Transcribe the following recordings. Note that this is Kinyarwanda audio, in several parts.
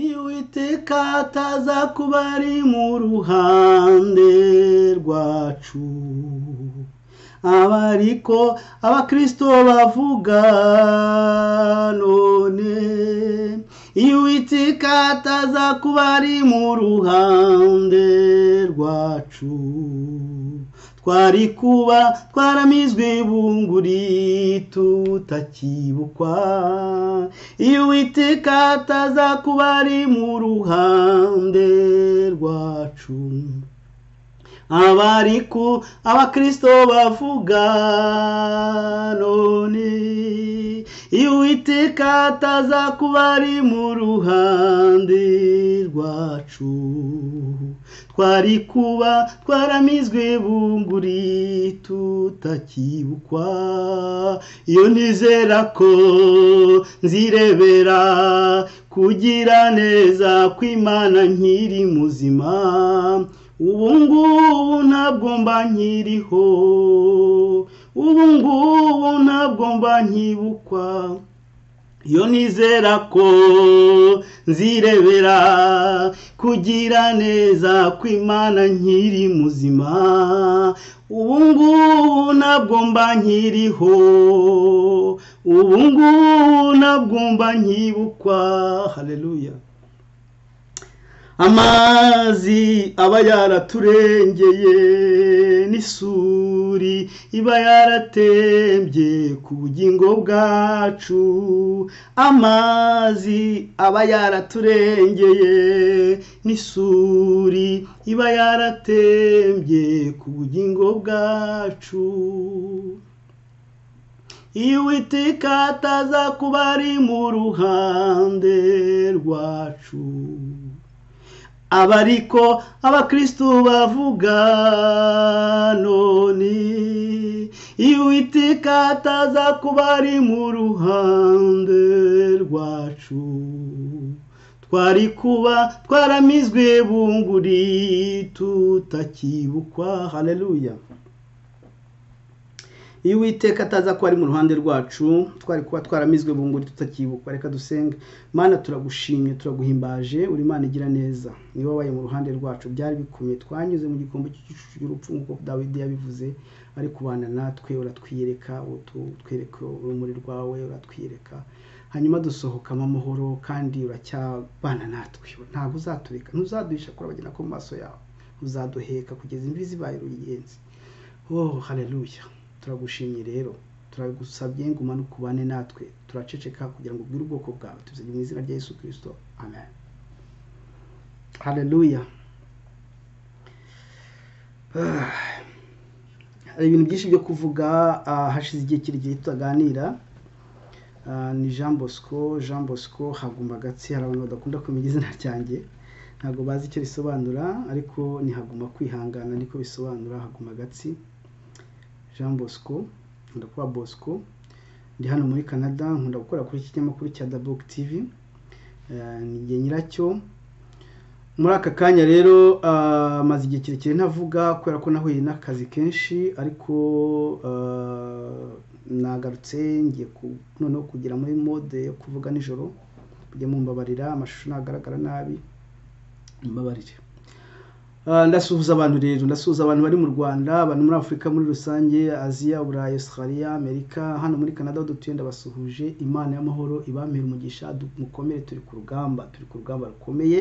iyo uwiteka ataza kuba ari mu ruhande rwacu aba ariko abakirisito bavuga none iyo uwiteka ataza kuba ari mu ruhande rwacu twari kuba twaramizwe bunguri tutakibukwa iyo uwiteka ataza kuba ari mu ruhande rwacu abariku abakirisito bavuga none iyo uwiteka ataza kuba ari mu ruhande rwacu twari kuba twaramizwe bunguri tutakibukwa iyo nizera ko nzirebera kugira neza kw'imana nkiri muzima ubu ngubu ntabwo mba nkiriho ubu ngubu ntabwo mba nkibukwa iyo nizera ko nzirebera kugira neza kw'imana nkiri muzima ubu ngubu ntabwo mba nkiriho ubu ngubu ntabwo mba nkibukwa hareruya amazi aba yaraturengeye n'isuri iba yaratembye ku bugingo bwacu amazi aba yaraturengeye n'isuri iba yaratembye ku bugingo bwacu iyo uwiteka ataza kuba ari mu ruhande rwacu abariko abakristu bavuga none iyo uwiteka ataza kuba ari mu ruhande rwacu twari kuba twaramizwe bunguri tutakibukwa hareruya iyo uwiteka ataza kuba ari mu ruhande rwacu twari kuba twaramizwe bunguri tutakibukwa reka dusenge mana turagushimye turaguhimbaje uri imana igira neza niba wabaye mu ruhande rwacu byari bikomeye twanyuze mu gikombe cy'igicucu cy'urupfu nk'uko dawidi yabivuze ari kubana natwe uratwiyereka utwereka urumuri rwawe uratwiyereka hanyuma dusohokamo amahoro kandi uracyabana natwe ntabwo uzatureka ntuzaduhisha kurabagena ko mu maso yawe uzaduheka kugeza imvi zibaye uruyenzi oh hareruya turagushimye rero turagusabye ngo umanuke ubane natwe turaceceka kugira ngo ubwire ubwoko bwawe tuzanye mu izina rya yesu kirisito amen hareruya hari ibintu byinshi byo kuvuga hashize igihe kirekire tutaganira ni jean bosco jean bosco haguma agatsi hari abantu badakunda kumenya izina ryanjye ntabwo bazi icyo risobanura ariko ni haguma kwihangana niko bisobanura haguma agatsi jean bosco nkunda kuba bosco ndi hano muri canada nkunda gukora kuri iki kinyamakuru cya dabuk tv ni nyiracyo muri aka kanya rero maze igihe kirekire ntavuga kubera ko nahuye n'akazi kenshi ariko nagarutse ngiye noneho kugera muri mode yo kuvuga nijoro kujya mumbabarira amashusho ntagaragara nabi mbabarire ndasuhuza abantu rero ndasuhuza abantu bari mu rwanda abantu muri afurika muri rusange aziya burayi australia amerika hano muri canada aho dutuye ndabasuhuje imana y'amahoro ibamira umugisha mukomere turi ku rugamba turi ku rugamba rukomeye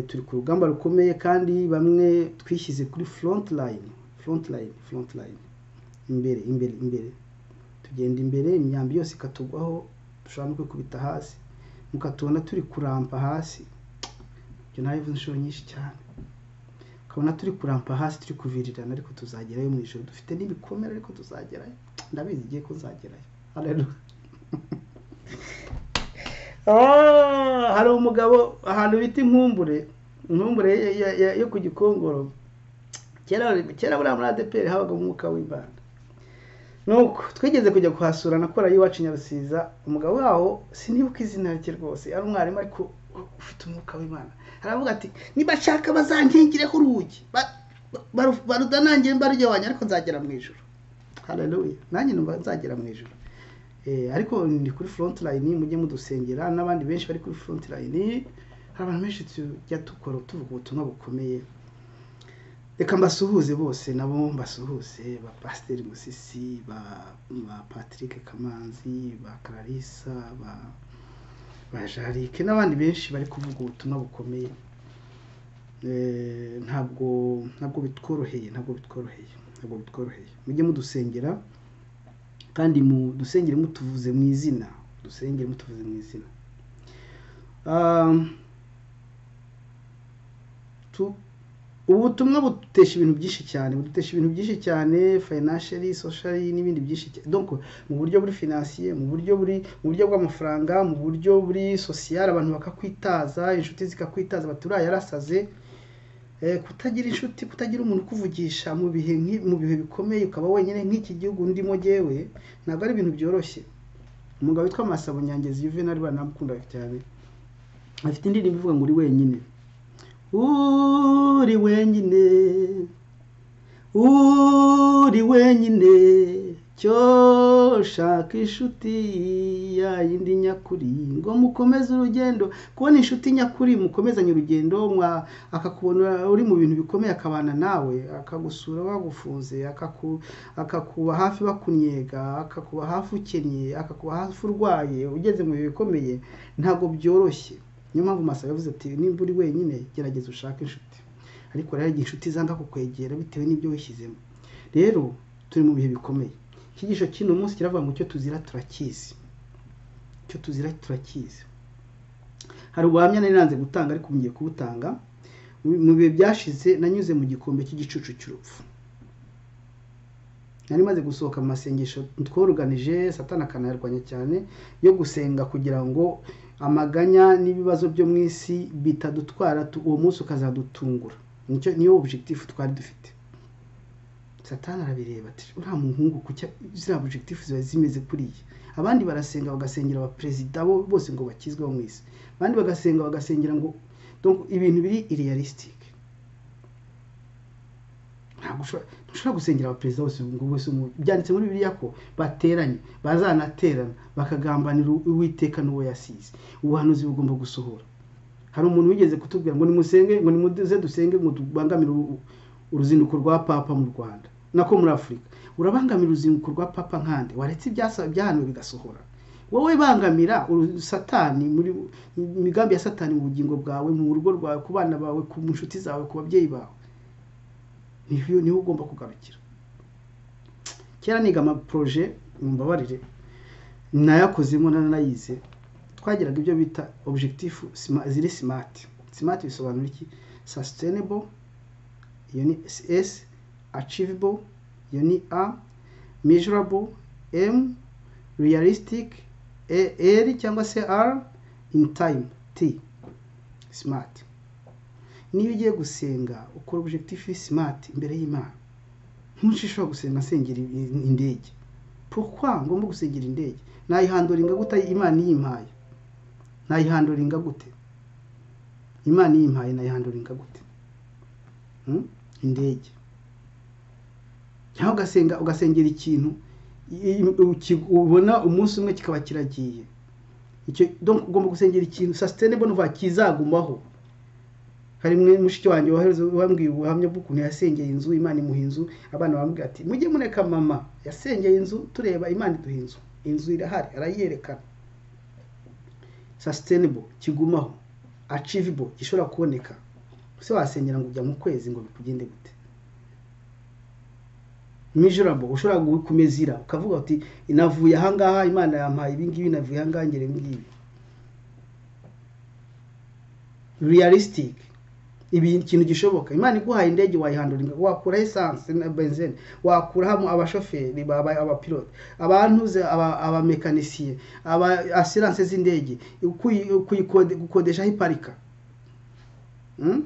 turi ku rugamba rukomeye kandi bamwe twishyize kuri front line front line front line imbere imbere imbere tugenda imbere imyambi yose ikatugwaho dushobora no kwikubita hasi mukatubona turi kurampa hasi ibyo nawe inshuro nyinshi cyane ukabona turi kurampa hasi turi kuvirirana ariko tuzagerayo mu ijoro dufite n'ibikomere ariko tuzagerayo ndabizi igihe ko nzagerayo hari umugabo ahantu bita inkumbure inkumbure yo ku gikongoro kera buriya muri adeperi habaga umwuka w'imbanda nuko twigeze kujya kuhasura na kora y'iwacu nyarusiza umugabo wawo sinibuka izina rye rwose ari umwarimu ariko ufite umwuka w'imana aravuga ati niba nshaka bazankingireho urugi barudanangiye mbarujya wanjye ariko nzagera mu ijoro hareruya nanjye numva nzagera mu ijoro ariko ni kuri front line mujye mudusengera n'abandi benshi bari kuri front line hari abantu benshi tujya dukora tuvuga ubutumwa bukomeye reka mbasuhuze bose nabo mbasuhuze ba pasiteri musisi ba ba patrick kamanzi ba clarissa ba ba jarike n'abandi benshi bari kuvuga ubutumwa bukomeye Eh, ntabwo ntabwo bitworoheye ntabwo bitworoheye ntabwo bitworoheye mujye mudusengera kandi mu dusengere mutuvuze mu izina dusengere mutuvuze mu izina Um, tu- ubutumwa budutesha ibintu byinshi cyane budutesha ibintu byinshi cyane financially socially n'ibindi byinshi cyane donc mu buryo buri financier mu buryo buri mu buryo bw'amafaranga mu buryo buri social abantu bakakwitaza inshuti zikakwitaza bati uriya yarasaze Eh, kutagira inshuti kutagira umuntu ukuvugisha mu bihe nki- mu bihe bikomeye ukaba wenyine nk'iki gihugu ndimo jyewe ntabwo ari ibintu byoroshye umugabo witwa Masabo Nyangezi Juvenal banamukunda cyane afite indirimbo ivuga ngo uri wenyine uri wenyine uri wenyine cyo shaka inshuti ya yindi nyakuri ngo mukomeze urugendo kubona inshuti nyakuri mukomezanye urugendo mwa- akakubona uri mu bintu bikomeye akabana nawe akagusura wagufunze akaku- akakuba hafi bakunyega akakuba hafi ukennye akakuba hafi urwaye ugeze mu bihe bikomeye ntabwo byoroshye niyo mpamvu masaba yavuze ati nimba uri wenyine gerageza ushake inshuti ariko rero igihe inshuti zanga kukwegera bitewe n'ibyo wishyizemo rero turi mu bihe bikomeye icyigisho cy'uno munsi kiravuga ngo icyo tuzira turakizi icyo tuzira turakizi hari ubuhamya nari nanze gutanga ariko ngiye kubutanga Mu- mu bihe byashize nanyuze mu gikombe cy'igicucu cy'urupfu nari maze gusohoka mu masengesho tworoganije satana akanayarwanya cyane yo gusenga kugira ngo amaganya n'ibibazo byo mu isi bitadutwara tu- uwo munsi ukazadutungura nicyo niyo objectif twari dufite satani arabireba ati uriya muhungu kucya ziriya objectif ziba zimeze kuriya abandi barasenga bagasengera abaperezida bo bose ngo bakizweho mu isi abandi bagasenga bagasengera ngo donc ibintu biri irrealistic ntabwo ushobora ntushobora gusengera abaperezida bose ngo bose umu- byanditse muri bibiliya ko bateranye bazanaterana bakagambanira uwiteka n'uwo yasize ubuhanuzi bugomba gusohora hari umuntu wigeze kutubwira ngo nimusenge ngo nimuze dusenge ngo tubangamire u- uruzinduko rwa papa mu rwanda nako muri afurika urabangamira uruzinduko rwa papa nkande waretse ibyasa- byahanuwe bigasohora wowe bangamira uru- satani muri imigambi ya satani mu bugingo bwawe mu rugo rwawe ku bana bawe ku nshuti zawe ku babyeyi bawe niho niho ugomba kugarukira kera niga amaproje mumbabarire nayakozemo nanayize twagiraga ibyo bita objectif sma- ziri smart smart bisobanura iki sustainable iyo ni s achievable iyo ni a measurable m realistic A- r cyangwa se r in time t smart niba ugiye gusenga ukora objectif smart imbere y'imana ntushishobora gusenga nsengera i- indege pourquoi ngomba gusengera indege nayihanduringa gute imana iyimpaye nayihanduringa gute imana iyimpaye nayihanduringa gute Hmm? indege cyangwa ugasenga ugasengera ikintu i- i- uki- ubona umunsi umwe kikaba kiragiye icyo donc ugomba gusengera ikintu sustainable nuva kizagumaho hari mwe mushiki wanjye wahereze wambwiye ubuhamya bw'ukuntu yasengeye inzu imana imuha inzu abana bambwira ati mujye mureka mama yasengeye inzu tureba imana iduha inzu inzu irahari arayerekana sustainable kigumaho achievable gishobora kuboneka ese wasengera ngo ujya mu kwezi ngo bikugende gute measurable ushobora kumezira ukavuga uti navuye ahangaha imana yampaye ibingibi navuye ahangaha ngera ibingibi realistic ibi ikintu gishoboka imana iguhaye indege wayihanduringa wakura esanse na benzine wakuramo abashoferi ba- ba- abapilote abantuze aba- abamekanisiye aba asiranse z'indege ukuyi- ukuyikode- gukodeshaho iparika Hmm?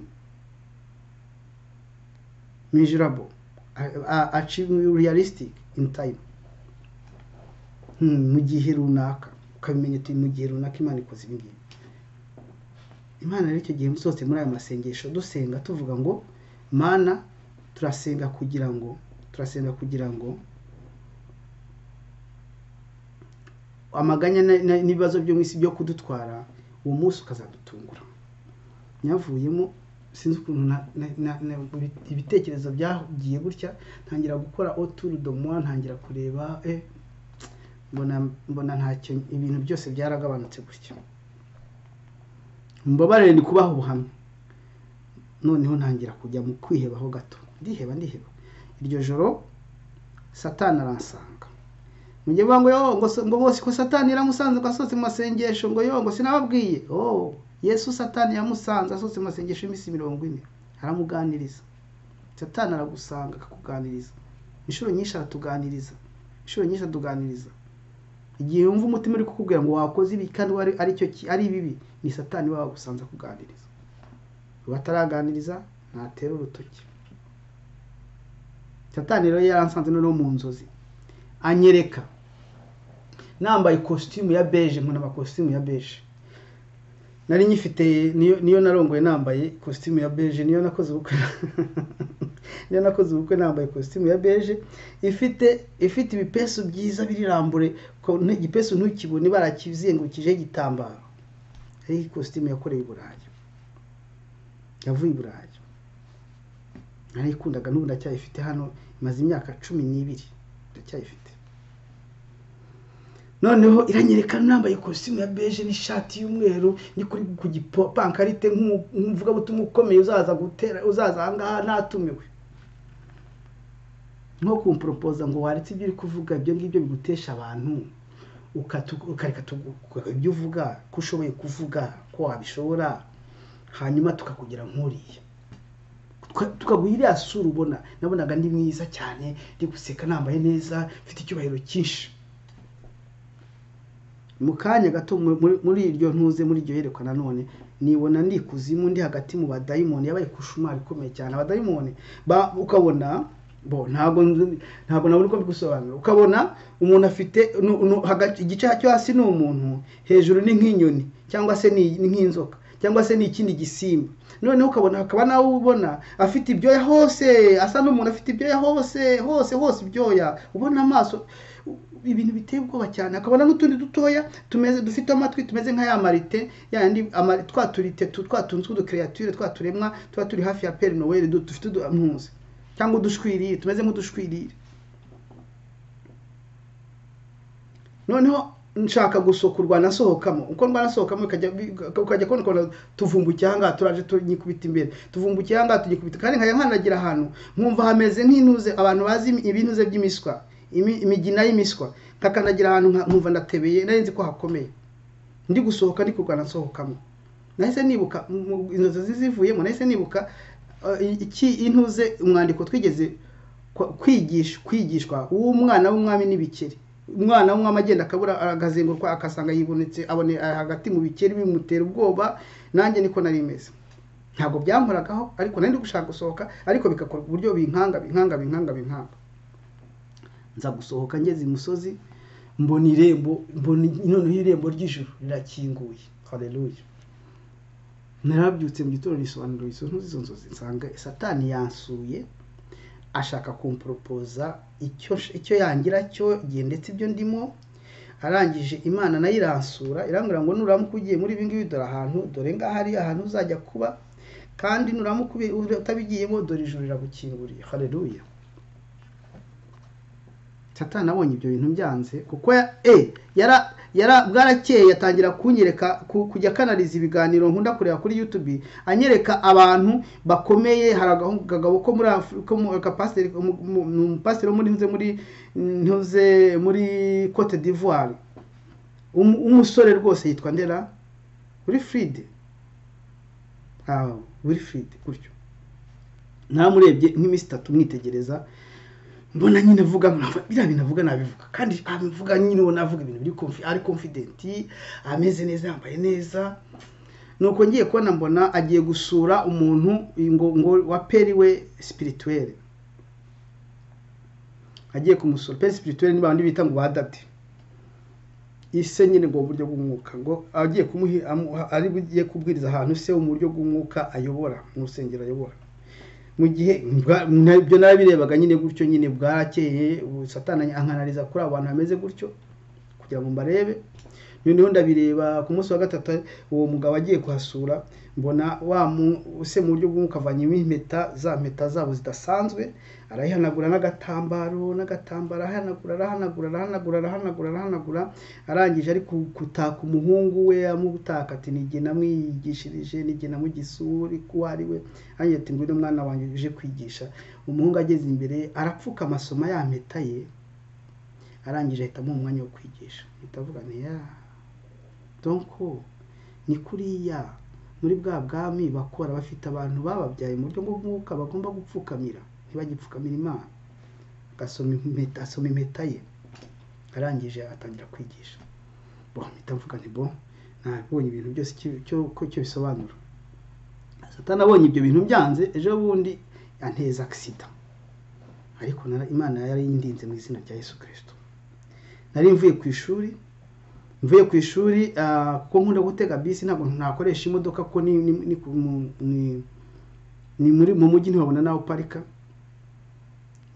measurable a- a- achieve realistic in time Hmm, mu gihe runaka ukabimenya uti mu gihe runaka imana ikoze ibi ngibi imana rero icyo gihe musohotse muri ayo masengesho dusenga tuvuga ngo mana turasenga kugira ngo turasenga kugira ngo amaganya na- na- n'ibibazo byo mu isi byo kudutwara uwo munsi ukazadutungura nyavuyemo sinzi ukuntu na- na- na- na- ibitekerezo byagiye gutya ntangira gukora oturu domuwa ntangira kureba eh, mbona mbona ntacyo ibintu byose byaragabanutse gutya mbabarire ni kubaha ubuhamya noneho ntangira kujya mu kwihebaho gato ndiheba ndiheba iryo joro satani aransanga mujye vuga ngo yo ngo so- ngo bose ko satani yaramusanze ngo asohotse mu masengesho ngo yo ngo sinababwiye oh yesu satani yamusanze asohotse mu masengesho y'iminsi mirongo ine aramuganiriza satani aragusanga akakuganiriza inshuro nyinshi aratuganiriza inshuro nyinshi atuganiriza igihe wumva umutima uri kukubwira ngo wakoze ibi kandi wari ari cyo ki- ari bibi ni satani baba bagusanze kuganiriza bataraganiriza ntatera urutoki satani rero yaransanze noneho mu nzozi anyereka nambaye ikositimu ya beje nkuna amakositimu ya beje nari nyifite niyo, niyo narongoye nambaye ikositimu ya beje niyo nakoze ubukwe niyo nakoze ubukwe nambaye ikositimu ya beje ifite ifite ibipesu byiza birambure ko nti- igipesu ntukibone barakizengurukije igitambaro ari ikositimu yakorewe i burayi yavuye i burayi narayikundaga n'ubu ndacyayifite hano imaze imyaka cumi n'ibiri ndacyayifite noneho iranyereka nambaye ikositimu ya beje n'ishati y'umweru ni kuri ku gipankarite nk'umuvugabutumwa ukomeye uzaza gutera uzaza ahangaha natumiwe nko kumporopoza ngo waretse ibyo uri kuvuga ibyo ngibyo bigutesha abantu ukatu- ukareka tugu- ibyo uvuga ko ushoboye kuvuga ko wabishobora hanyuma tukakugira nk'uriya Tuka- tukaguha iriya sura ubona nabonaga ndi mwiza cyane ndi guseka nambaye neza mfite icyubahiro cyinshi mu kanya gato mu- muri- muri iryo ntuze muri iryo yerekwa nanone nibona ndi ikuzimu ndi hagati mu badayimoni yabaye kushumari ikomeye cyane abadayimoni ba- ukabona bo ntabwo nzi- ntabwo nabona uko mbigusobanura ukabona umuntu afite nu- nu- hagati- igice cyo hasi ni umuntu hejuru ni nk'inyoni cyangwa se ni ni nk'inzoka cyangwa se ni ikindi gisimba noneho ukabona hakaba nawe ubona afite ibyoya hose asa n'umuntu afite ibyoya hose hose hose ibyoya ubona amaso ibintu biteye ubwoba cyane akabona n'utundi dutoya tumeze dufite amatwi tumeze nka ya marite yandi ama- twa turite tu- twa tuntu tw'udukreature twa turemwa tuba turi hafi ya peri noweli du- dufite uduhamuzi cyangwa udushwiriri tumeze nk'udushwiriri noneho nshaka gusokurwa nasohokamo uko rwanasohokamo bikajya- bika- ukajya kubona ukuntu tuvumbukiye ahangaha turaje tunyikubita imbere tuvumbukiye ahangaha tunyikubita kandi nkajya nkanagira ahantu nkumva hameze nk'intuze abantu bazi ibinuze by'imiswa imi- imigina y'imiswa nkakandagira ahantu nka- nkumva ndatebeye nari nzi ko hakomeye ndi gusohoka ndi kurwana nsohokamo nahise nibuka mu- mu- inzozi zi- zivuyemo nahise nibuka eh, iki intuze umwandiko twigeze kwa- kwigisha kwigishwa w'umwana w'umwami n'ibikeri umwana w'umwami agenda akabura agazenguruka akasanga yibonetse abone ari hagati mu bikeri bimutera ubwoba nanjye niko nari meze ntabwo byankoragaho ariko nari ndi gushaka gusohoka ariko bigakora ku buryo binkanga binkanga binkanga binkanga nza gusohoka ngeze imusozi mbona irembo mbona noneho irembo ry'ijuru rirakinguye haleluya narabyutse mu gitondo risobanura izo ntuzi izo nzozi nsanga satani yansuye ashaka kumporopoza icyo icyo yangira cyo igihe ndetse ibyo ndimo arangije imana nayo iransura irambwira ngo nuramuka ugiye muri ibi ngibi dore ahantu dore ngaha ari ahantu uzajya kuba kandi nuramuka ubi- utabigiyemo dore ijuru riragukinguriye haleluya satani abonye ibyo bintu byanze kuko ya- eh, yara yara bwarakeye atangira kunyereka ku- kujya akanariza ibiganiro nkunda kureba kuri youtube anyereka abantu bakomeye hari agahungu- akagabo ko muri Afri- ko mu- agapasiteri- umu- umu- umu- umupasiteri wo muri ntuze muri ntuze muri cote d'ivoire Umu- umusore rwose yitwa ndera wilfrid Ah, wilfrid gutyo naramurebye nk'iminsi itatu mwitegereza mbona nyine avuga nkavuga- biriya bintu avuga nabivuga kandi abivuga nyine ubona avuga ibintu biri confi- ari confident ameze neza yambaye neza nuko ngiye kubona mbona agiye gusura umuntu ngo ngo wa peri we spirituelle agiye kumusura peri spirituelle ni bandi bita ngo badade ise nyine ngo uburyo bw'umwuka ngo agiye kumuhi amu- ari bugiye kubwiriza ahantu se mu buryo bw'umwuka ayobora mu rusengero ayobora mu gihe bwa- na- ibyo nabirebaga nyine gutyo nyine bwarakeye ubu satani ankanariza kuri abo bantu bameze gutyo kugira ngo mbarebe noneho ndabireba ku munsi wa gatatu uwo mugabo agiye kuhasura mbona wa mu- se mu buryo bw'umukavanyemo impeta za mpeta zabo zidasanzwe arayihanagura n'agatambaro n'agatambaro arahanagura arahanagura arahanagura arahanagura arahanagura arangije ari ku- kutaka umuhungu we amutaka ati nige namwigishirije nige namugisuri ko uwo ari we arangije ati ngwino mwana wanjye uje kwigisha umuhungu ageze imbere arapfuka amasomo ya mpeta ye arangije ahita amuha umwanya wo kwigisha ahita avuga nti ya donko ni kuriya muri bwa bwami bakora bafite abantu bababyaye mu buryo bw'umwuka bagomba gupfukamira ntibagipfukamira imana agasoma impeta asoma impeta ye arangije atangira kwigisha bo mpita mvuga nti bo nabonye ibintu byose icyo- icyo ko icyo bisobanura satani abonye ibyo bintu byanze ejo bundi anteza agisida ariko nara- imana yari indinze mu izina rya yesu kirisito nari mvuye ku ishuri mvuye ku ishuri ah, kuko nkunda gutega bisi ntabwo nakoresha imodoka kuko ni, ni, ni, ku- mu- ni- ni muri mu mujyi ntiwabona n'aho uparika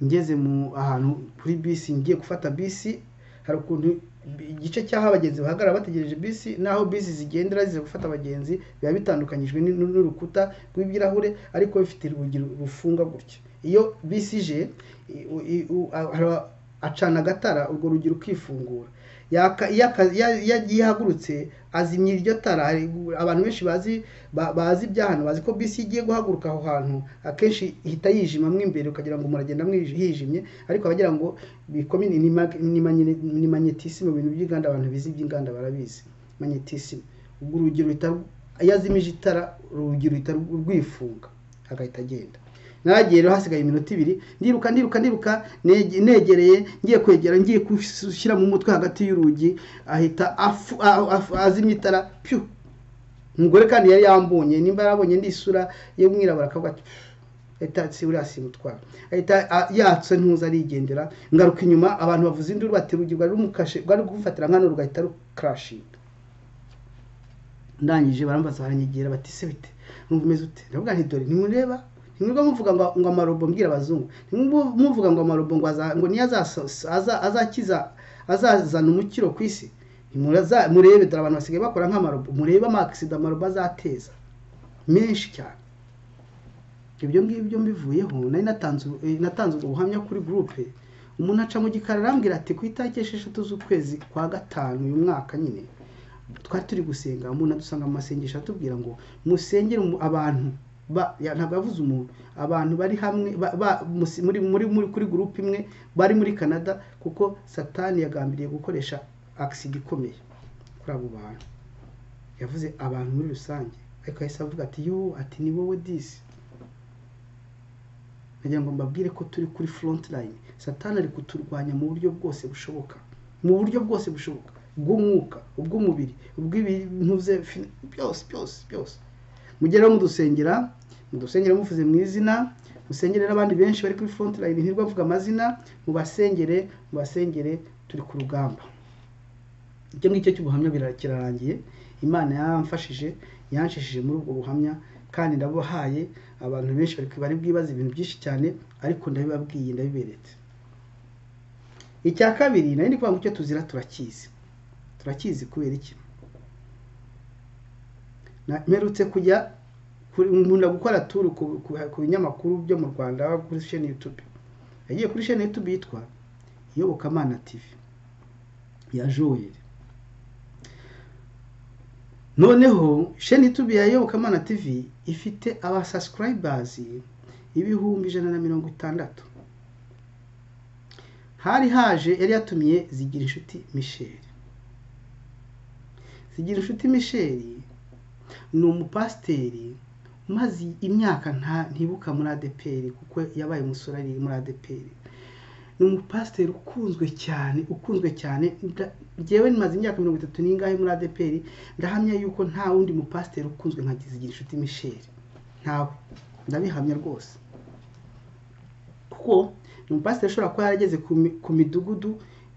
ngeze mu ahantu kuri bisi ngiye gufata bisi hari ukuntu igice cy'aho abagenzi bahagarara bategereje bisi n'aho bisi zigendera ziza gufata abagenzi biba bitandukanyijwe n'u- n'urukuta rw'ibirahure ariko bifite urugi rufunga gutya iyo bisi ije i- u- i- u- a- hara- acana agatara urwo rugi rukifungura yaka- iyo aka- ya- ya- iyo ihagurutse azimya iryo tara hari gu- abantu benshi bazi ba- bazi ibya hano bazi ko bisi igiye guhaguruka aho hantu akenshi ihita yijima mo imbere ukagira ngo muragenda mwij- hijimye ariko abagira ngo bikome ni- ni mag- ni magne- ni magnetisme mu bintu by'inganda abantu bizi iby'inganda barabizi magnetisme ubwo urugi ruhita iyo azimije itara urugi ruhita rwifunga agahita agenda naragiye rero hasigaye iminota ibiri ndiruka ndiruka ndiruka nege- negereye ngiye kwegera ngiye gushyiramo umutwe hagati y'urugi ahita afu- a- afu- azimya itara pyu umugore kandi yari yambonye nimba yarabonye indi sura y'umwirabura akavuga ati ahita si uriya simutwara ahita a- yatse ntuza arigendera ngaruka inyuma abantu bavuza induru bati urugi rwari rumukashe rwari gufatira nkano rugahita rukarashinga ndangije barambaza baranyigira bati se bite numva umeze ute ndavuga nti dore ntimureba ntimwirirwa muvuga ngo ngo amarobo mbwira abazungu ntimwirirwa muvuga ngo amarobo ngo aza- ngo niyo azaso- aza- azakiza azazana umukiro ku isi Ntimuraza- murebe dore abantu basigaye bakora nk'amarobo murebe amakisida amarobo azateza menshi cyane ibyo ngibyo mbivuyeho nari natanze eh, natanze ubwo buhamya kuri gurupe umuntu aca mu gikari arambwira ati ku itariki esheshatu z'ukwezi kwa gatanu uyu mwaka nyine twari turi gusenga umuntu adusanga mu masengesho atubwira ngo musengere umu- abantu ba- ya- ntabwo yavuze umuntu abantu bari hamwe ba- ba- musi- muri muri muri kuri gurupe imwe bari muri canada kuko satani yagambiriye gukoresha agisida ikomeye kuri abo bantu yavuze abantu muri rusange ariko yahise avuga ati yo ati ni wowe disi nagira ngo mbabwire ko turi kuri front line satani ari kuturwanya mu buryo bwose bushoboka mu buryo bwose bushoboka bw'umwuka ubw'umubiri ubw'ibintu bye fi- byose byose byose mugere mudusengera mudusengere muvuze mu izina musengere n'abandi benshi bari kuri front line ntirwa mvuga amazina mubasengere mubasengere turi ku rugamba icyo ngicyo cy'ubuhamya bira- kirarangiye imana yamfashije yanshishije muri ubwo buhamya kandi ndabuhaye abantu benshi bari bari bwibaza ibintu byinshi cyane ariko ndabibabwiye ndabiberetse icya kabiri nari ndi kuvuga ngo icyo tuzira turakizi turakizi kubera iki Na- mperutse kujya kuri- nkunda gukora turu ku- ku ku binyamakuru byo mu rwanda kuri sheni yutubi yagiye kuri sheni yutubi yitwa iyobokamana tivi ya joel noneho sheni tubi ya yobokamana tv ifite abasasukarayibazi ibihumbi ijana na mirongo itandatu hari haje yari yatumiye zigira inshuti michel zigira inshuti michel ni umupasiteri umaze imyaka nta ntibuka muri adeperi kuko yabaye umusore ari muri adeperi ni umupasiteri ukunzwe cyane ukunzwe cyane nda- njyewe nimaze imyaka mirongo itatu n'ingahe muri adeperi ndahamya yuko nta wundi mupasiteri ukunzwe nka kizigira inshuti michel ntawe ndabihamya rwose kuko ni umupasiteri ushobora kuba yarageze ku mi- ku midugudu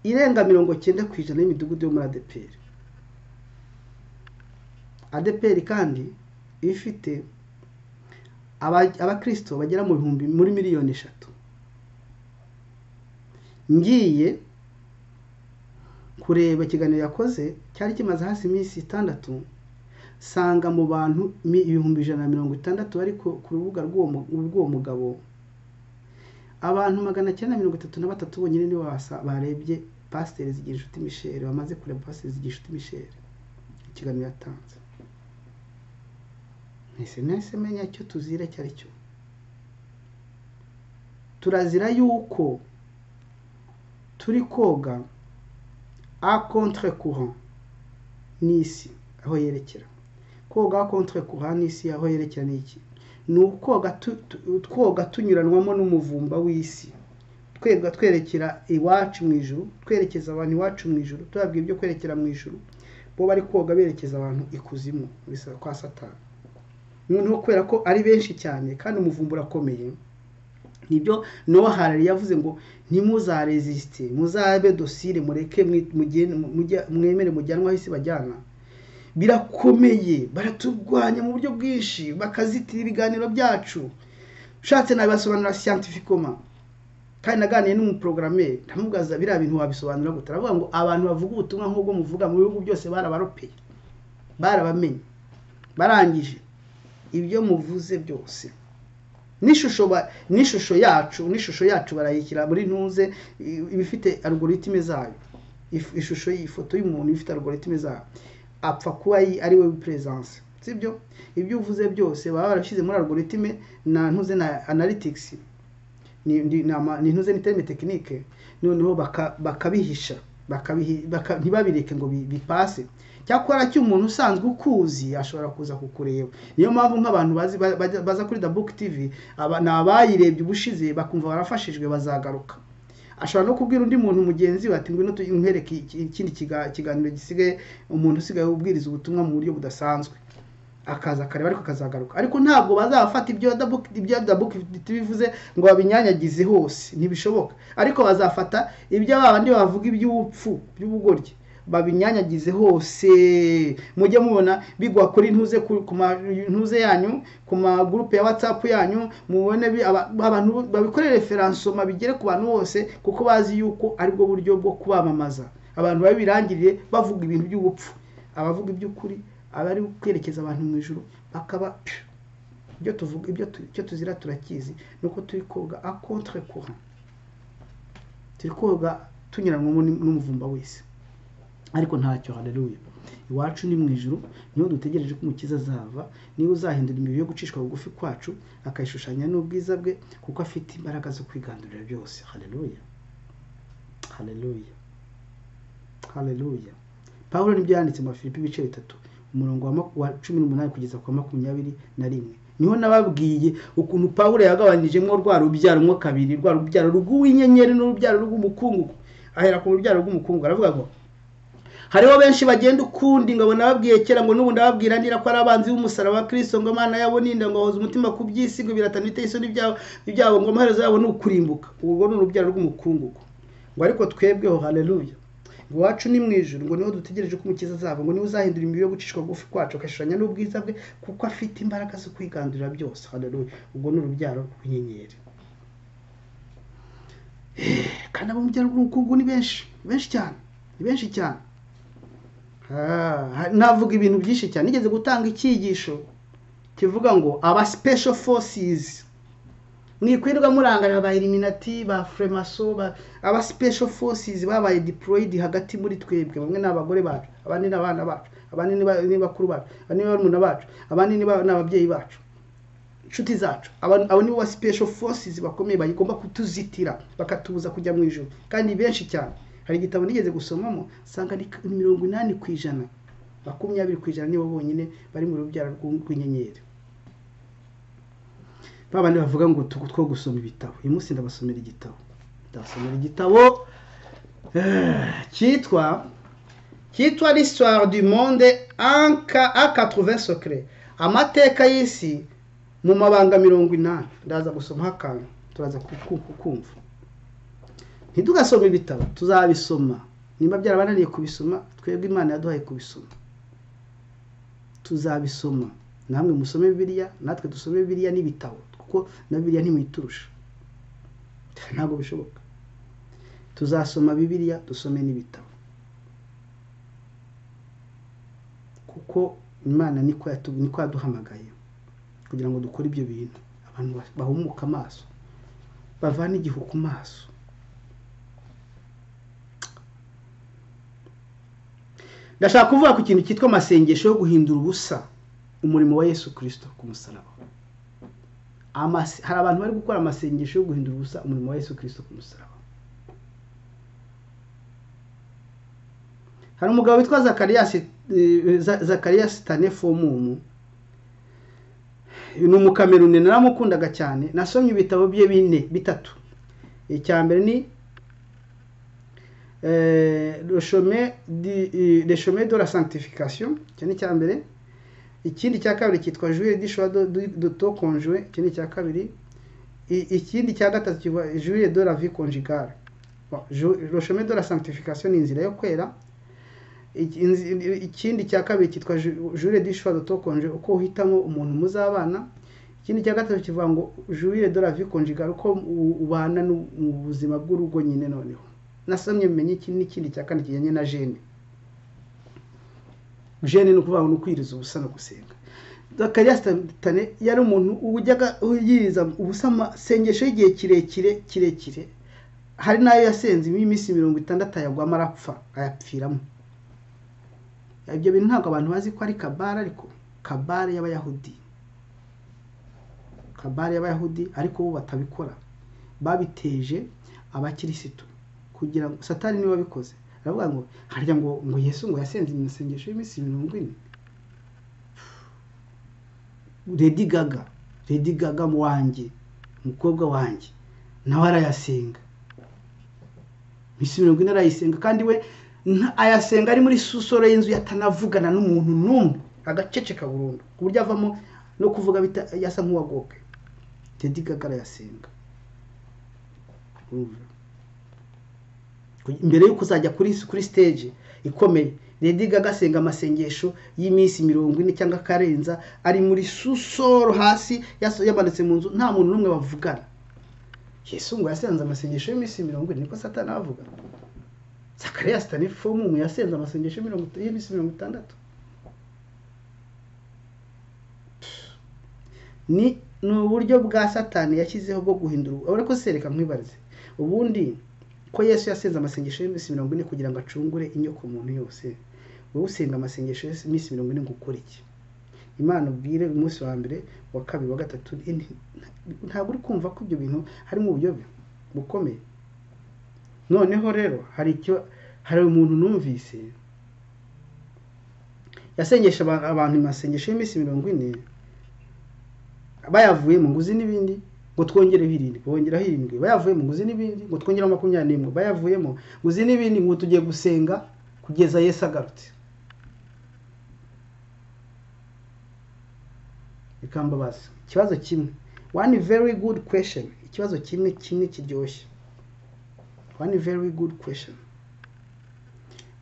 irenga mirongo cyenda ku ijana y'imidugudu yo muri adeperi adeperi kandi iba ifite aba- abakirisito bagera mu bihumbi muri miliyoni eshatu ngiye kureba ikiganiro yakoze cyari kimaze hasi iminsi itandatu sanga mu bantu mi- ibihumbi ijana na mirongo itandatu bari ku ku rubuga rw'uwo mu- rw'uwo mugabo abantu magana cyenda na mirongo itatu na batatu bonyine nibo basa- barebye pasiteri zigira inshuti misheri bamaze kureba pasiteri zigira inshuti misheri ikiganiro yatanze ntese nahise menya icyo tuzira icyo ari cyo turazira yuko turi koga a contre courant n'isi aho yerekera koga a contre courant n'isi aho yerekera ni iki ni ukoga tu- tu- twoga tunyuranwamo n'umuvumba w'isi twebwa twerekera iwacu mu ijuru twerekeza abantu iwacu mu ijuru tubabwira ibyo kwerekera mu ijuru bo bari koga berekeza abantu ikuzimu muri sa- kwa satani noneho kubera ko ari benshi cyane kandi umuvumba urakomeye nibyo nowa harari yavuze ngo ntimuzarezisite muzabe dosire mureke mwi- mugende- mujya- mwemere mujyanwa aho isi bajyana birakomeye baraturwanya mu buryo bwinshi bakazitira ibiganiro byacu ushatse nabibasobanurira scientificoma kandi naganiye n'umuprogrammeri ndamugaza biriya bintu wabisobanura gute aravuga ngo abantu bavuga ubutumwa nk'ubwo muvuga mu bihugu byose barabaropeye barabamenye barangije ibyo muvuze byose n'ishusho ba- n'ishusho yacu n'ishusho yacu barayishyira muri ntuze i- ibifite algoritime zayo If- ishusho y'ifoto y'umuntu ifite algoritime zayo apfa kuba yi- ari we presence sibyo ibyo uvuze byose baba barabishyize muri algoritime na ntuze na analytics ni, ni, ni, ama- ni ntuze ni terme technique noneho baka- bakabihisha bakabihi- baka- ntibabireke ngo bi- bipase cyakora cy'umuntu usanzwe ukuzi ashobora kuza kukureba niyo mpamvu nk'abantu bazi- ba- bajya- baza kuri the book tv aba- ni abayirebye ubushize bakumva barafashijwe bazagaruka ashobora no kubwira undi muntu mugenzi we ati ngwino tuge- nkwereke iki- ikindi kiga- kiganiro gisigaye umuntu usigaye ubwiriza ubutumwa mu buryo budasanzwe akaza akareba ariko akazagaruka ariko ntabwo bazafata ibyo Adabu- ibyo Adabu bivuze ngo babinyanyagize hose ntibishoboka ariko bazafata ibyo babandi bavuga iby'ubupfu by'ubugoryi babinyanyagize hose mujye mubona bigwa kuri ntuze ku ku ma ntuze yanyu ku magurupe ya whatsapp yanyu mubone bi- aba- abantu babikorere referansoma bigere ku bantu bose kuko bazi yuko aribwo buryo bwo kubamamaza abantu babirangirire bavuga ibintu by'ubupfu abavuga iby'ukuri abari kwerekeza abantu mu ijuru bakaba pyu. ibyo tuvuga ibyo tu- icyo tuzira turakizi ni uko turi koga a contre courant turi koga tunyuranwamo n'u- n'umuvumba wese ariko ntacyo haleluya iwacu ni mu ijuru niho dutegereje ko umukiza azava niwe uzahindura imibiri yo gucishwa bugufi kwacu akayishushanya n'ubwiza bwe kuko afite imbaraga zo kwigandurira byose haleluya haleluya haleluya pawulo nibyo yanditse mu bafilipi ibice bitatu umurongo wa maku- wa cumi n'umunani kugeza ku wa makumyabiri na rimwe niho nababwiye ukuntu pawulo yagabanijemo rwa rubyaro mo kabiri rwa rubyaro rw'uw'inyenyeri n'urubyaro rw'umukungugu ahera ku rubyaro rw'umukungugu aravuga ngo hariho benshi bagenda ukundi ngo nababwiye kera ngo n'ubu ndababwira ndira ko ari abanzi b'umusaraba wa kirisito ngo imana yabo ninda ngo bahoze umutima ku by'isi ngo biratana biteye isoni byabo ibyabo ngo amaherezo yabo ni ukurimbuka urwo ni urubyaro rw'umukungugu ngo ariko twebweho haleluya ngo iwacu ni mu ijuru ngo niho dutegereje ko umukiza azava ngo niwe uzahindura imibiri yo gucishwa bugufi kwacu akashushanya n'ubwiza bwe kuko afite imbaraga zo kwigandurira byose haleluya ubwo ni urubyaro rw'inyenyeri Eh, kandi abo mu byaro rw'ubukungu ni benshi ni benshi cyane ni benshi cyane Ah, navuga ibintu byinshi cyane nigeze gutanga icyigisho kivuga ngo aba special forces mwikwirwa murangarira ba eliminati ba fremaso ba- aba special forces babaye deployed hagati muri twebwe bamwe ni abagore bacu abandi ni abana bacu abandi ni ba- ni bakuru bacu abandi ni barumuna bacu abandi ni ba- ni ababyeyi bacu inshuti zacu aba aba nibo ba special forces bakomeye bagomba kutuzitira bakatubuza kujya mu ijoro kandi ni benshi cyane hari igitabo nigeze gusomamo usanga ni ni mirongo inani ku ijana makumyabiri ku ijana nibo bonyine bari mu rubyaro rw'u- rw'inyenyeri ba bandi bavuga ngo tu- two gusoma ibitabo uyu munsi ndabasomera igitabo ndabasomera igitabo eh, cyitwa cyitwa l'histoire du monde en ca- a quatre secret amateka y'isi mu mabanga mirongo inani ndaza gusomaho akantu turaza ku- ku- kumva ntidugasome ibitabo tuzabisoma nimba byarabananiye kubisoma twebwe imana yaduhaye kubisoma tuzabisoma namwe musome bibiliya natwe dusome bibiliya n'ibitabo kuko na bibiliya ntimuyiturusha ntabwo bishoboka tuzasoma bibiliya dusome n'ibitabo kuko imana niko yatu- niko yaduhamagaye kugira ngo dukore ibyo bintu abantu ba- bahumuka amaso bavane igihu ku maso ndashaka kuvuga ku kintu cyitwa amasengesho yo guhindura ubusa umurimo wa yesu kirisito ku musaraba Amase- hari abantu bari gukora amasengesho yo guhindura ubusa umurimo wa yesu kirisito ku musaraba hari umugabo witwa zakariyasi eh, Za- zakariyasi tanefomumu ni umukameruni naramukundaga cyane nasomye ibitabo bye bine bitatu icya mbere ni eh, Le chemin du- eh, le chemin de la sanctification icyo ni icya mbere ikindi cya kabiri cyitwa juillet du choix de- de- de to conjoint icyo ni icya kabiri I- ikindi cya gatatu cyitwa juillet de la vie conjugale Bon, Ju- le chemin de la sanctification ni inzira yo kwera Iki- inzi- ikindi cya kabiri cyitwa ju- jure dishwa to konje uko uhitamo umuntu muzabana ikindi cya gatatu kivuga ngo jure de la vie conjugale uko u- ubana nu- mu buzima bw'urugo nyine noneho nasomye bimenye iki n'ikindi cya kane kijyanye na jene jene ni ukuvuga ngo ni ukwiriza ubusa no gusenga zakariya sitane yari umuntu ujyaga yiriza ubusa amasengesho y'igihe kirekire kirekire hari n'ayo yasenzemo iminsi mirongo itandatu ayagwamo arapfa ayapfiramo ibyo bintu ntabwo abantu bazi ko ari kabara ariko kabara y'abayahudi kabara y'abayahudi ariko bo batabikora babiteje abakirisitu kugira ngo satani niwe wabikoze aravuga ngo harya ngo ngo yesu ngo yasenze imisengesho y'iminsi mirongo ine redi gaga redi gaga mu wanjye umukobwa wanjye nawe arayasenga iminsi mirongo ine arayisenga kandi we nta- ayasenga ari muri susoro y'inzu yatanavugana n'umuntu n'umwe agaceceka burundu ku buryo avamo no kuvuga bita- yasa nk'uwagoke tedi gaga arayasenga Urumva? Ku- mbere yo kuzajya kuri kuri stage ikomeye ledi gaga asenga amasengesho y'iminsi mirongo ine cyangwa akarenza ari muri susoro hasi yaso- yamanutse mu nzu nta muntu n'umwe bavugana yesu ngo yasenze amasengesho y'iminsi mirongo ine niko satani avuga zakariya sitani fomu yasenze amasengesho mirongo ita- y'iminsi mirongo itandatu ni ni uburyo bwa satani yashyizeho bwo guhindura urabona ko sereka nkwibarize ubundi ko yesu yasenze amasengesho y'iminsi mirongo ine kugira ngo acungure inyoko muntu yose wowe usenga amasengesho y'iminsi mirongo ine ngo ukore iki imana ubwire umunsi wa mbere wa kabiri wa gatatu indi- ntabwo uri kumva ko ibyo bintu harimo uburyobe bukomeye noneho rero hari icyo hari umuntu numvise yasengesha aba- abantu amasengesho y'iminsi mirongo ine bayavuye mu nguzi n'ibindi ngo twongereho irindwi bongeraho irindwi bayavuye mu nguzi n'ibindi ngo twongereho makumyabiri n'imwe bayavuyemo nguzi n'ibindi ngo tugiye gusenga kugeza yesu agarutse bikambabaza ikibazo kimwe one very good question ikibazo kimwe kimwe kiryoshye one very good question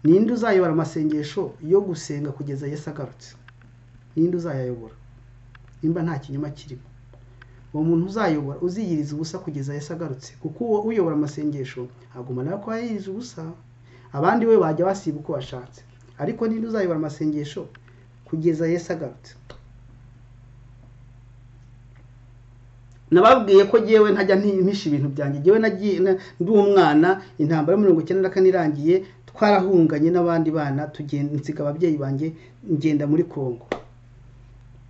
ninde uzayobora amasengesho yo gusenga kugeza yesu agarutse ninde uzayayobora nimba nta kinyoma kirimo uwo muntu uzayobora uziyiriza ubusa kugeza yesu agarutse kuko uwo uyobora amasengesho agumana ko yayiriza ubusa abandi we bajya basiba uko bashatse ariko ninde uzayobora amasengesho kugeza yesu agarutse nababwiye ko jyewe ntajya ntimpisha ibintu byanjye jyewe nagiye na- ndi umwana intambara ya mirongo icyenda na kane irangiye twarahunganye n'abandi bana tugenda nsiga ababyeyi banjye ngenda muri kongo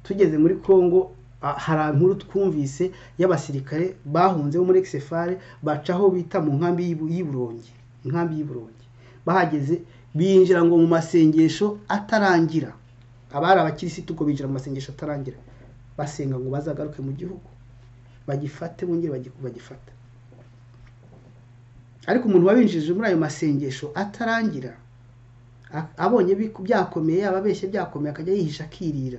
tugeze muri kongo a- hari inkuru twumvise y'abasirikare bahunze bo muri exefare bacaho bita mu nkambi y'Ibu- y'uburongi inkambi y'uburongi bahageze binjira ngo mu masengesho atarangira abari abakirisitu ubwo binjira mu masengesho atarangira basenga ngo bazagaruke mu gihugu bagifate bongere bagi- bagifata ariko umuntu wabinjije muri ayo masengesho atarangira a- abonye biku- byakomeye yaba abeshye byakomeye akajya yihisha akirira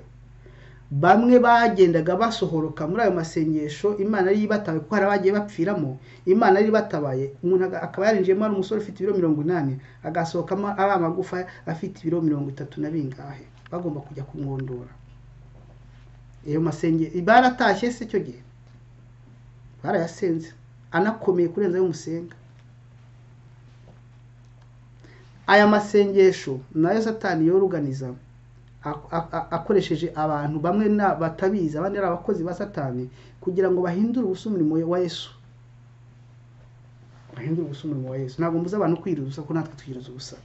bamwe bagendaga basohoroka muri ayo masengesho imana yari ibatabaye kuko hari abagiye bapfiramo imana yari ibatabaye umuntu aga- akaba yarinjiyemo ari umusore ufite ibiro mirongo inani agasohokamo ari amagufa afite ibiro mirongo itatu na bingahe bagomba kujya kumwondora ayo masenge baratashye se icyo gihe barayasenze anakomeye kurenza ayo musenga aya masengesho nayo satani yoruganiza akoresheje abantu bamwe batabizi abandi ari abakozi ba satani kugira ngo bahindure ubusa umurimo wa yesu bahindure ubusa umurimo wa yesu ntabwo mbuze abantu kwiruza ubusa kuko natwe twiriza ubusa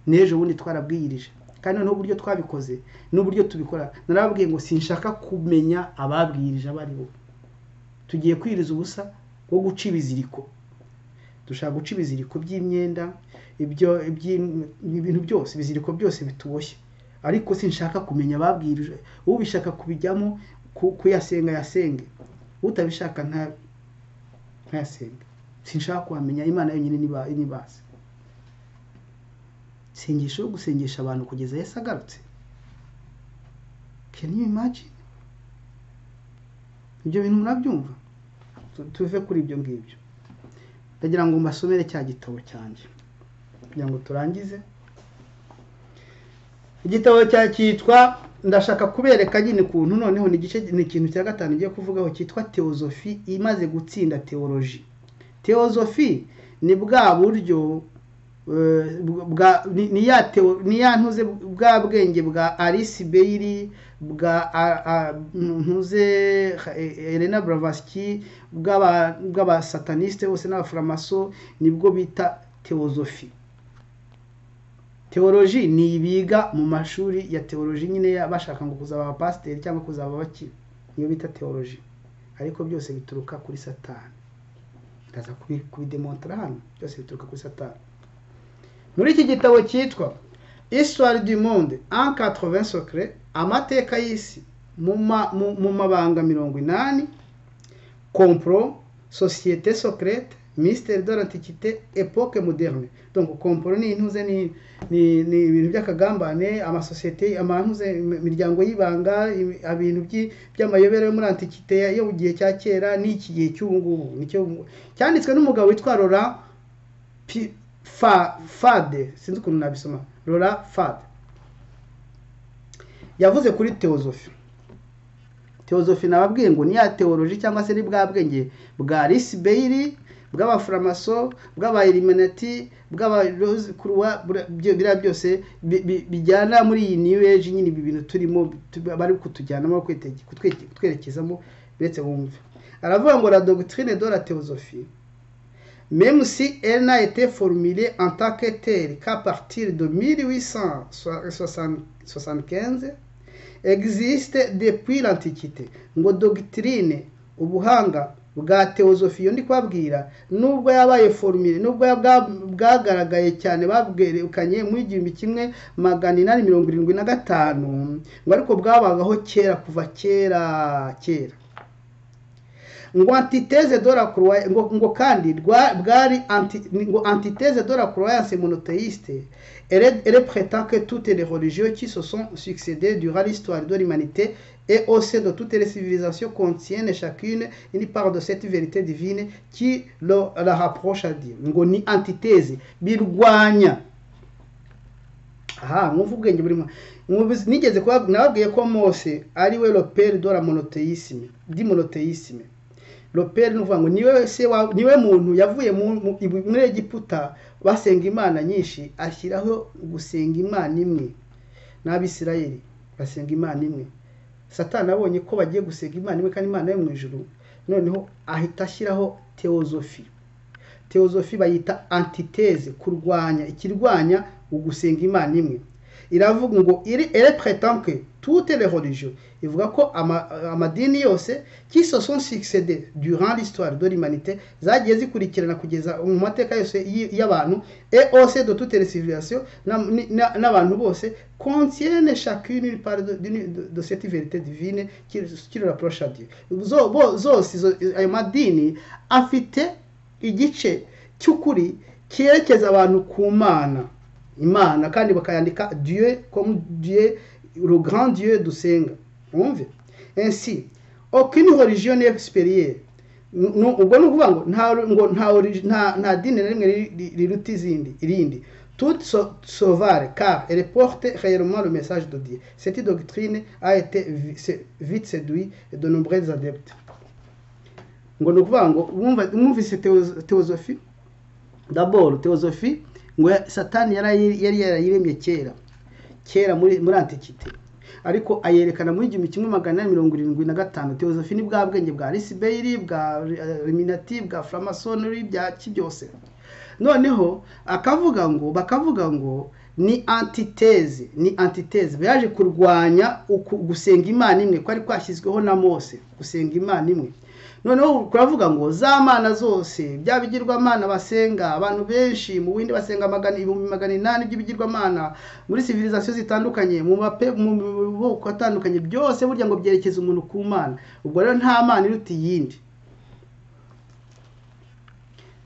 n'ejo bundi twarabwiyirije kandi noneho uburyo twabikoze n'uburyo tubikora narababwiye ngo sinshaka kumenya ababwirije abo ari bo tugiye kwiriza ubusa wo guca ibiziriko dushaka guca ibiziriko by'imyenda ibyo ibintu byose ibiziriko byose bituboshye ariko sinshaka kumenya ababwirije ubishaka kubijyamo kuyasenga yasenge utabishaka ntayasenge sinshaka kuhamenya imana yonyine ntibaze sengesho yo gusengesha abantu kugeza yesu agarutse can you imagine ibyo bintu murabyumva tuve kuri ibyo ngibyo ndagira ngo mbasomere cya gitabo cyanjye kugira ngo turangize igitabo cya cyitwa ndashaka kubereka nyine ukuntu noneho ni igice ni ikintu cya gatanu ugiye kuvugaho cyitwa teozofi imaze gutsinda teoloji teozofi ni bwa buryo ni ya ntuze bwa bwenge bwa alice beyiri bwa ntuze elena buravasiki bw'abasataniste bose n'abafuramaso nibwo bita teozofi teoloji ni ibiga mu mashuri ya teoloji nyine bashaka ngo kuzaba abapasiteri cyangwa kuzaba abaki niyo bita teoloji ariko byose bituruka kuri satani ndaza kubidemontara hano byose bituruka kuri satani muri iki gitabo cyitwa isitwari du monde an sokere amateka y'isi mu mabanga mirongo inani komporo sosiyete sokerete misiteri de l'antiquité epoke moderne donc komporo ni intuze ni ibintu by'akagambane amasosiyete amantuze imiryango y'ibanga ibintu by'amayobera yo muri antiquité yo mu gihe cya kera n'iki gihe cy'ubu ngubu cyanditswe n'umugabo witwa rora fa fade sinzi ukuntu nabisoma rora fade yavuze kuri teozofi teozofi nababwiye ngo ni ya teoloji cyangwa se ni bwa bwenge bwa risi beyiri bw'abafuramaso bw'abaeliminati bw'abarozi kuruwa biriya byose bijyana muri iyi new age nyine ibi bintu turimo bari kutujyanamo kutwerekezamo uretse wumve aravuga ngo la doctrine de la teozofi même si elle n'a été formulée en tant que telle qu'à partir de 1875, existe depuis l'Antiquité. ngo doctrine ubuhanga bwa teozofiyo ndi kubabwira nubwo yabaye formule nubwo bwagaragaye cyane babwerekanye mu igihumbi kimwe magana inani mirongo irindwi na gatanu ngo ariko bwabagaho kera kuva kera kera ngo antiteze de la croyance ngo ngo kandi bwari anti ngo antiteze de la croyance monothéiste elle elle prétend que toutes les religions qui se sont succédées durant l'histoire de l'humanité et au sein de toutes les civilisations contiennent chacune une part de cette vérité divine qui le, la rapproche à Dieu ngo ni antiteze birwanya aha mwumva ubwenge burimo nigeze nababwiye ko mose ari we lopere de la monotheisme di monotheisme loperi ni ukuvuga ngo niwe se niwe muntu yavuye muri egiputa basenga imana nyinshi ashyiraho gusenga imana imwe n'abisirayeli basenga imana imwe satani abonye ko bagiye gusenga imana imwe kandi imana yo mu ijuru noneho ahita ashyiraho teozofi teozofi bayita antiteze kurwanya ikirwanya ugusenga imana imwe iravuga ngo iri erepretanke toute les religions ivuga ko amadini yose kiso sont succédé durant l'histoire de l'humanité zagiye zikurikirana kugeza mu mateka yose y'abantu et aussi de toutes les civilisations n'abantu bose contiennent chacune une part de, de, de cette vérité divine qui, qui le rapproche à Dieu zose ayo madini afite igice cy'ukuri cyerekeza abantu ku mana imana kandi bakayandika dieu comme dieu le grand dieu dusenga mwumve ensi aucune religion n'est supérieure ubwo ni ukuvuga ngo nta ngo nta nta dini na rimwe riruta izindi irindi toute sauvare car elle porte réellement le message de Dieu cette doctrine a été vite séduit de nombreux adeptes ngo ni ukuvuga ngo mwumvise teozofi d'abord teozofi ngo satani yari yarayiremye kera kera muri muri antikite ariko ayerekana muri igihumbi kimwe magana inani mirongo irindwi na gatanu teosophie ni bwa bwenge bwa risibeyiri bwa eliminati bwa framasoneri bya kibyose noneho akavuga ngo bakavuga ngo ni antiteze ni antiteze yaje kurwanya uku gusenga imana imwe kwari kwashyizweho na mose gusenga imana imwe noneho turavuga ngo za mana zose bya bigirwamana basenga abantu benshi mu bindi basenga ibihumbi magana inani by'ibigirwamana muri sivirizasiyo zitandukanye mu maboko atandukanye byose burya ngo byerekeza umuntu ku mana ubwo rero nta mana iruta iyindi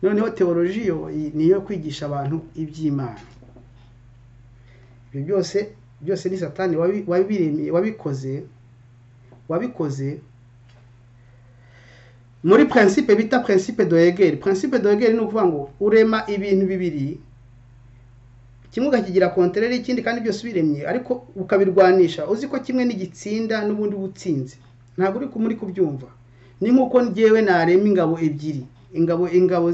noneho teolojiyo ni iyo kwigisha abantu iby'imana ibyo byose byose ni satani wabikoze wabikoze muri prinsipe bita prinsipe doegeri prinsipe doegeri ni ukuvuga ngo urema ibintu bibiri kimwe ukakigira kontereri ikindi kandi byose ubiremye ariko ukabirwanisha uzi ko kimwe n'igitsinda n'ubundi butsinze ntabwo uri muri kubyumva ni nk'uko ngewe narema ingabo ebyiri ingabo ingabo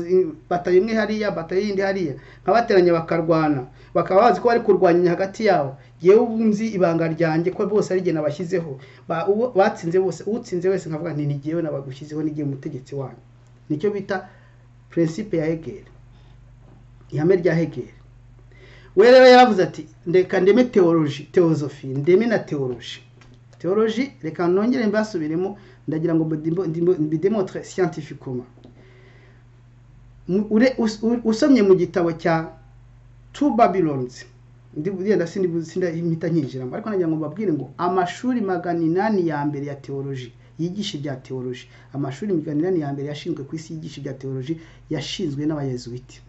bataye imwe hariya bataye iyindi hariya nkabateranya bakarwana bakaba bazi ko bari kurwanya hagati yabo yewe ubu nzi ibanga ryanjye ko bose ari igihe nabashyizeho batsinze bose utsinze wese nkavuga nti ntigewe nabagushyizeho n'igihe umutegetsi wanyu nicyo bita prinsipe ya hegeri ihame rya hegeri we rero yaravuze ati reka ndeme teoloji teosofi ndeme na teoloji teoloji reka nongere mbasubiremo ndagira ngo mbidemotre scientificoma usomye mu gitabo cya tu babironizi ndenda sinda nkinjiramo ariko nagira ngo mbabwire ngo amashuri magana inani ya mbere ya teoloji yigisha ibya teoloji amashuri magana inani ya mbere yashinzwe ku isi yigisha ibya teoloji yashinzwe n'abayezuwiti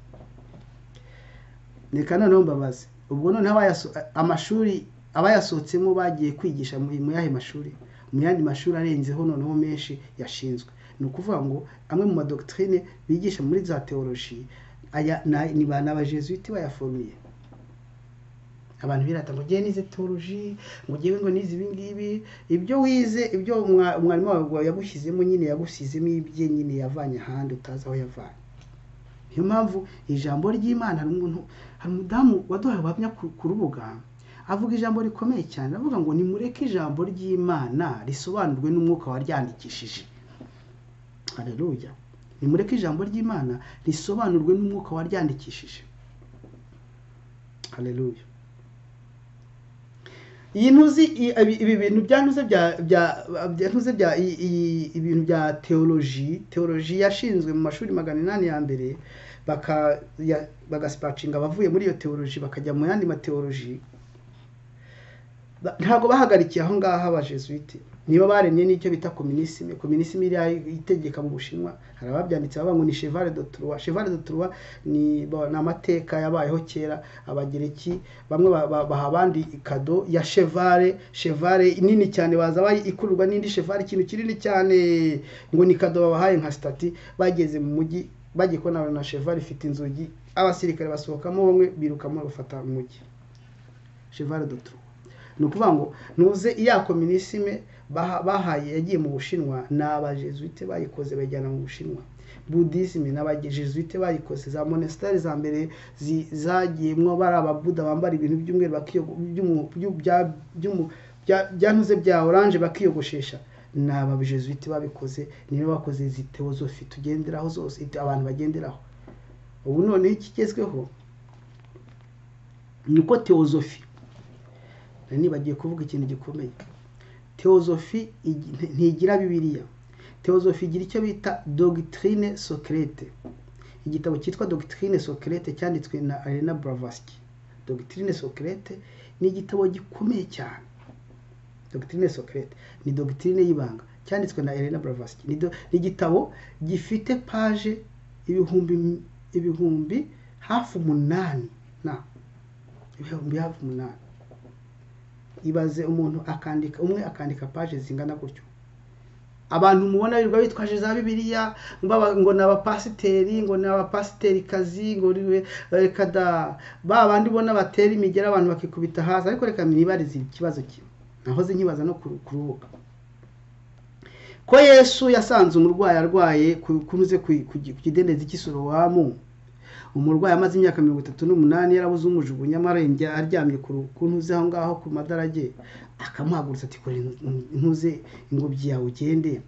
reka noneho mbabaze ubwo noneho amashuri abayasohotsemo bagiye kwigisha mu yahe mashuri mu yandi mashuri arenzeho noneho menshi yashinzwe ni ukuvuga ngo amwe mu madokitrine bigisha muri za teoloji aya ni ba n'abajesuiti bayaformiye abantu birata ngo ugiye nize teoloji ngo ugiye ngo nize ibi ngibi ibyo wize ibyo umwarimu wawe yagushyizemo nyine yagusizemo ibye nyine yavanye ahandi utazi aho yavanye niyo mpamvu ijambo ry'imana hari umuntu hari umudamu waduhaye ubuhamya ku rubuga avuga ijambo rikomeye cyane avuga ngo nimureke ijambo ry'imana risobanurwe n'umwuka waryandikishije hareruya nimureke ijambo ry'imana risobanurwe n'umwuka waryandikishije hareruya iyi ntuzi ibi bintu byantuze bya byantuze bya ibintu bya teoloji teoloji yashinzwe mu mashuri magana inani ya mbere bagasipacinga abavuye muri iyo teoloji bakajya mu yandi mateoloji ntabwo bahagarikiye aho ngaho abajesuite niba baremye n'icyo bita kominisime kominisime iriya itegeka mu bushinwa hari ababyanditse bavuga ngo ni chevale de Troyes chevale de Troyes ni amateka yabayeho kera abagereki bamwe baha abandi kado ya chevale chevale nini cyane baza ikururwa n'indi chevale ikintu kinini cyane ngo ni kado babahaye nka stati bageze mu mujyi bagiye kubona na chevale ifite inzugi abasirikare basohokamo bamwe birukamo bafata umujyi chevale de Troyes ni ukuvuga ngo ntuze iya kominisime bahaye yagiye mu bushinwa ni abajesuite bayikoze bayijyana mu bushinwa budisime ni abajesuite bayikoze za monesitari za mbere zagiyemo bari ababuda bambara ibintu by'umweru byantuze bya oranje bakiyogoshesha ni abajesuite babikoze niyo bakoze izi teosofi tugenderaho zose abantu bagenderaho ubu noneho ikigezweho ni uko teosofi nibagiye kuvuga ikintu gikomeye teosofi ntigira bibiliya teosofi igira icyo bita dogitrine sokerete igitabo cyitwa dogitrine sokerete cyanditswe na arena buravasiki dogitrine sokerete ni igitabo gikomeye cyane dogitrine sokerete ni dogitrine y'ibanga cyanditswe na arena buravasiki ni igitabo gifite paje ibihumbi ibihumbi hafi umunani na ibihumbi hafi umunani ibaze umuntu akandika umwe akandika paje zingana gutyo abantu mubona birirwa bitwaje za bibiliya ngo ni abapasiteri ngo ni abapasiterikazi ngo reka da ba bandi ubona batera imigera abantu bakikubita hasi ariko reka mwibarize ikibazo kimwe nahoze nkibaza no ku rubuga ko yesu yasanze umurwayi arwaye kunyuze ku kidendezi cy'isorowamu umurwayi amaze imyaka mirongo itatu n'umunani yarabuze umujugunya amarenge aryamye ku ntuze aho ngaho ku madarage akamuhagurutsa ati kora intuze ingobyi yawe ugende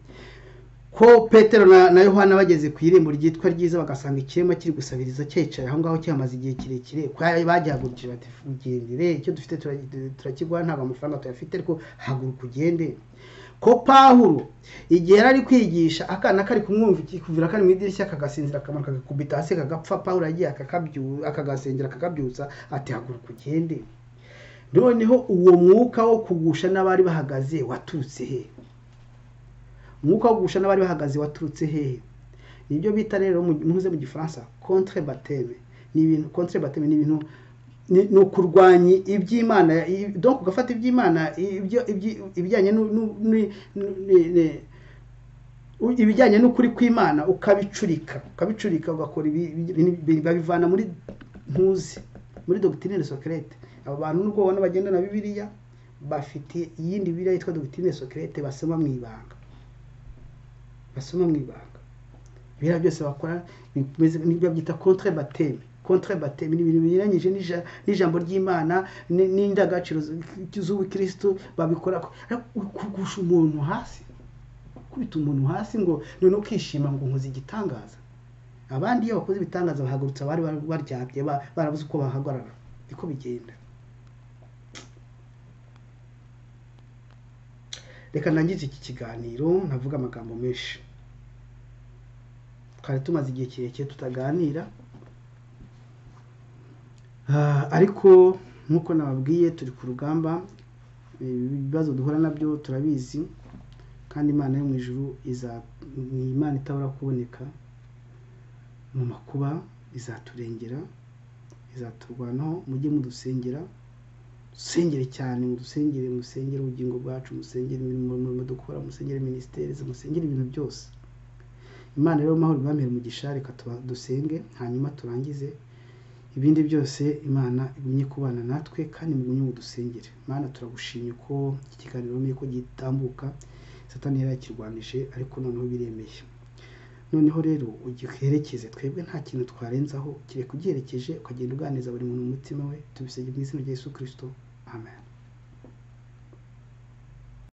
ko petero na yohana bageze ku irembo ryitwa ryiza bagasanga ikirema kiri gusabiriza cyicaye aho ngaho cyamaze igihe kirekire bagihagurukije bati ugendere icyo dufite turakiguha ntabwo amafaranga tuyafite ariko haguruka ugende ko pahuro igihe yari ari kwigisha akana kari kumwumvikira kari mu idirishya kagasinzira akamaro kagakubita hasi kagapfa pahuro yagiye akagasengera akakabyutsa ati haguruka ugende noneho uwo mwuka wo kugusha n'abari bahagaze waturutse he umwuka wo gusha n'abari bahagaze waturutse hehe nibyo bita rero muze mu gifaransa contre bateme ni ibintu contre bateme ni ibintu ni ukurwanya iby'imana donc ugafata iby'imana ibijyanye ibijyanye n'ukuri kw'imana ukabicurika ukabicurika ugakora babivana muri ntuzi muri dogitine socrete aba bantu nubwo ubona bagenda na bibiliya bafite iyindi bibiliya yitwa dogitine socrete basoma mu ibanga basoma mu ibanga biriya byose bakora nibyo byita contre bateme contre bateme ni ibintu binyuranyije n'ijambo ry'imana n'indangagaciro z'ubukirisitu babikora kugusha umuntu hasi kubita umuntu hasi ngo none ukishima ngo nkoze igitangaza abandi iyo bakoze ibitangaza bahagurutsa bari baryamye barabuze uko bahagarara niko bigenda reka ndangize iki kiganiro ntavuga amagambo menshi twari tumaze igihe kirekire tutaganira ariko nk'uko nababwiye turi ku rugamba ibibazo duhura nabyo turabizi kandi imana yo mu ijuru ni imana itabura kuboneka mu makuba izaturengera izaturwanaho mujye mudusengera dusengere cyane dusengere musengere ubugingo bwacu musengere imirimo dukora musengere minisiteri musengere ibintu byose imana rero mahoro ibamere umugisha reka dusenge hanyuma turangize ibindi byose imana igumye kubana natwe kandi mugumye ngo dusengere imana turagushimye ko iki kiganiro urumeye ko gitambuka satani yari yakirwanije ariko noneho biremeye noneho rero ugiherekeze twebwe nta kintu twarenzaho kereka ugiherekeje ukagenda uganiriza buri muntu mu mutima we tubisabye mu izina rya Yesu kirisito amen